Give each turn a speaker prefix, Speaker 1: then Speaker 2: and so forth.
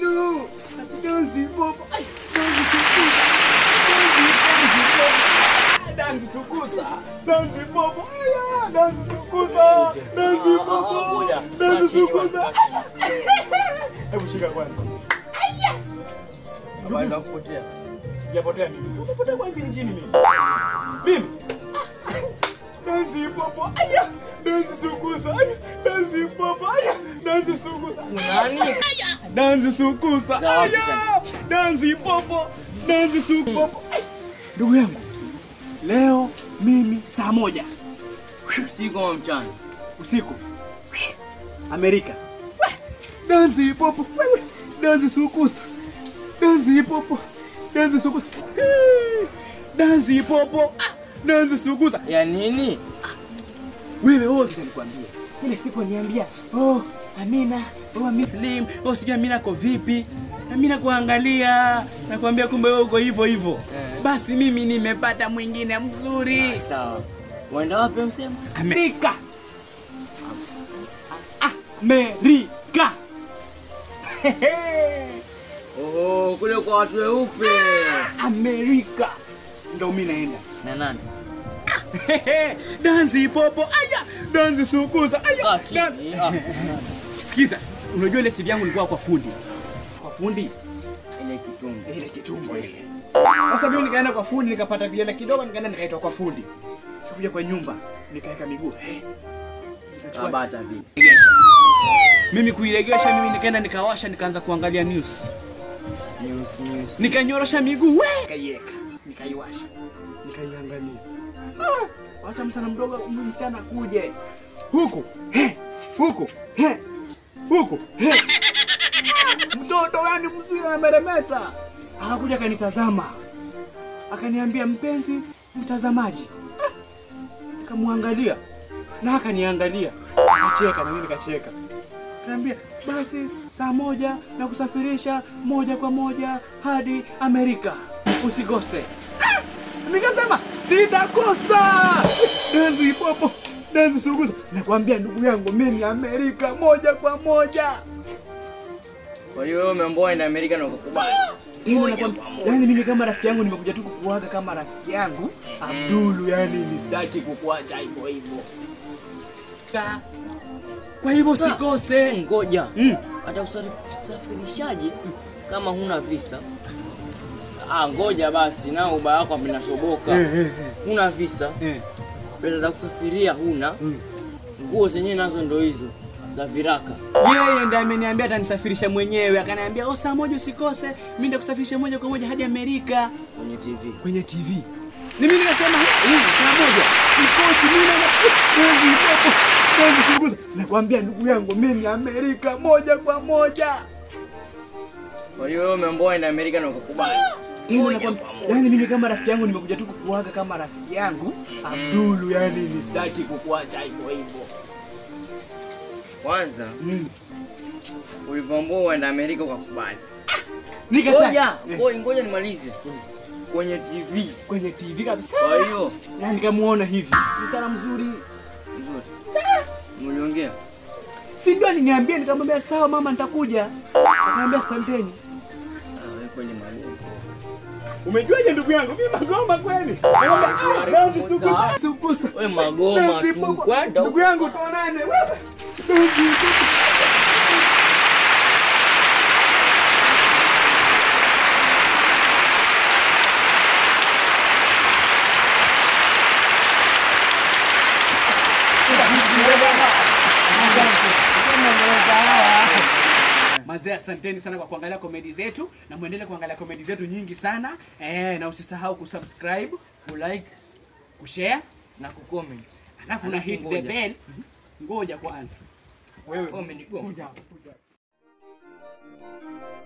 Speaker 1: wenu. Dansi popo. Ai, dansi sukusa. Dansi, dansi popo. Dansi sukusa. Dansi popo. Aya, dansi sukusa. Dansi
Speaker 2: Ah, ah,
Speaker 1: popo.
Speaker 2: ngoja.
Speaker 1: Dansi
Speaker 2: Kaa chini
Speaker 1: sukusa. Hebu shika kwanza.
Speaker 2: Habari za kupotea.
Speaker 1: Sijapotea mimi. Umepotea kwa nini nchini mimi? Mimi. Dansi popo. Aya, dansi sukusa. Aya, dansi popo. Aya, dansi sukusa.
Speaker 2: Nani?
Speaker 1: Dansi sukusa.
Speaker 2: Zawadi
Speaker 1: Aya,
Speaker 2: sana.
Speaker 1: dansi popo. Dansi sukupopo. Ai, Ndugu yangu, leo mimi saa moja
Speaker 2: Usiku wa mchana.
Speaker 1: usiku Amerika. Dansi popo. Wewe, dansi sukusa. Dansi popo. Dansi sukusa. Hii, Dansi popo. Ah, Dansi sukusa.
Speaker 2: Ya nini?
Speaker 1: Wewe wewe kisa nikwambie. Ile siku niambia, "Oh, Amina, oh Muslim, oh sijui Amina ko vipi?" Amina kuangalia, nakwambia kumbe wewe uko hivyo hivyo.
Speaker 2: Eh.
Speaker 1: Basi mimi nimepata mwingine mzuri.
Speaker 2: Sawa. Waenda wapi msema?
Speaker 1: Amerika. Amerika.
Speaker 2: Oh, kule kwa watu weupe.
Speaker 1: Amerika. Ndio mimi naenda.
Speaker 2: Na nani?
Speaker 1: dansi popo, aya, dansi sukuza, aya.
Speaker 2: Ah,
Speaker 1: dansi-
Speaker 2: kini. Ah.
Speaker 1: Sikiza, unajua ile TV yangu ilikuwa kwa fundi. Kwa fundi
Speaker 2: Ile kitungu.
Speaker 1: ile kitumbo ile. Sasa mimi nikaenda kwa fundi nikapata viela kidogo nikaenda nikaitwa kwa fundi. Nikakuja kwa nyumba nikaweka miguu. Eh, nikachukua-
Speaker 2: Kabata vipi?
Speaker 1: Regesha. Mimi kuiregesha mimi nikaenda nikawasha nikaanza kuangalia news.
Speaker 2: News news.
Speaker 1: Nikanyorosha miguu we, nikaiweka, nikaiwasha, nikaiangalia. Ah, wacha msana mdogo huyu msichana kuje huku he, huku he, huku he. Ah, Mtoto yani mzuri ameremeta. Akakuja akanitazama, akaniambia mpenzi mtazamaji. Ah, Nikamwangalia na akaniangalia, akacheka na mimi nikacheka. Akaniambia basi saa moja na kusafirisha moja kwa moja hadi Amerika, usikose. Ah! Nikasema sitakosa. Dansi popo, dansi suguza. Nakwambia ndugu yangu, mimi Amerika moja kwa moja.
Speaker 2: Kwa hiyo wewe umeambiwa uende Amerika na ukakubali.
Speaker 1: Yaani
Speaker 2: Moja
Speaker 1: nakwambia-
Speaker 2: kwa moja.
Speaker 1: Yaani mimi kama rafiki yangu nimekuja tu kukuaga kama rafiki yangu Abdulu, yani nisitaki kukuacha hivyo hivyo. Ka- Kwa hivyo
Speaker 2: Sasa-
Speaker 1: usikose.
Speaker 2: Ngoja.
Speaker 1: Mm.
Speaker 2: Hata usafirishaji kama huna visa. Ah, ngoja basi na ubaya wako vinashoboka.
Speaker 1: Eh, eh,
Speaker 2: Huna visa,
Speaker 1: eh, eh.
Speaker 2: pesa za kusafiria huna,
Speaker 1: Mm.
Speaker 2: nguo zenyewe nazo ndo hizo za viraka.
Speaker 1: Yeye ndiye ameniambia atanisafirisha mwenyewe, akaniambia oh, saa moja usikose, mimi nitakusafirisha moja kwa moja hadi Amerika
Speaker 2: kwenye TV.
Speaker 1: kwenye TV. Ni mimi nikasema "Hii, saa moja sikosi, mimi na kazi popo kazi kuguza. Nakwambia ndugu yangu, mimi Amerika moja kwa moja.
Speaker 2: Kwa hiyo wewe umeambiwa uende Amerika na ukakubali.
Speaker 1: Yaani
Speaker 2: Moja
Speaker 1: nakwambia-
Speaker 2: kwa moja.
Speaker 1: Yaani mimi kama rafiki yangu nimekuja tu kukuaga kama rafiki yangu Abdulu, yani nisitaki kukuacha hivyo hivyo.
Speaker 2: Kwanza
Speaker 1: Mm.
Speaker 2: ulivyoambiwa uende Amerika ukakubali.
Speaker 1: Nikataa.
Speaker 2: Ngoja,
Speaker 1: Eh,
Speaker 2: ngoja, ngoja nimalize. Kwenye TV.
Speaker 1: kwenye TV kabisa.
Speaker 2: Kwa hiyo
Speaker 1: Na nikamuona hivi. Msichana mzuri.
Speaker 2: vizuri. Mliongea.
Speaker 1: Si ndio aliniambia nikamwambia sawa mama nitakuja. Akaniambia asanteni.
Speaker 2: Ah, wewe kweli mwalimu.
Speaker 1: Umejuaje ndugu yangu? Mimi magoma kweli. Nakwambia, ah, dansi sukusa. Sukusa.
Speaker 2: Wewe magoma
Speaker 1: Dansi
Speaker 2: tu
Speaker 1: popo.
Speaker 2: kwenda
Speaker 1: Ndugu yangu tuonane wewe. Dansi popo. Mazee, asanteni sana kwa kuangalia komedi zetu na muendelee kuangalia komedi zetu nyingi sana eh, na usisahau kusubscribe, kulike, kushare
Speaker 2: na kucomment.
Speaker 1: alafu na
Speaker 2: Alafu
Speaker 1: hit the
Speaker 2: ngoja.
Speaker 1: bell. Ngoja kwanza. Wewe
Speaker 2: Wewe umenigonga.
Speaker 1: kuja, kuja.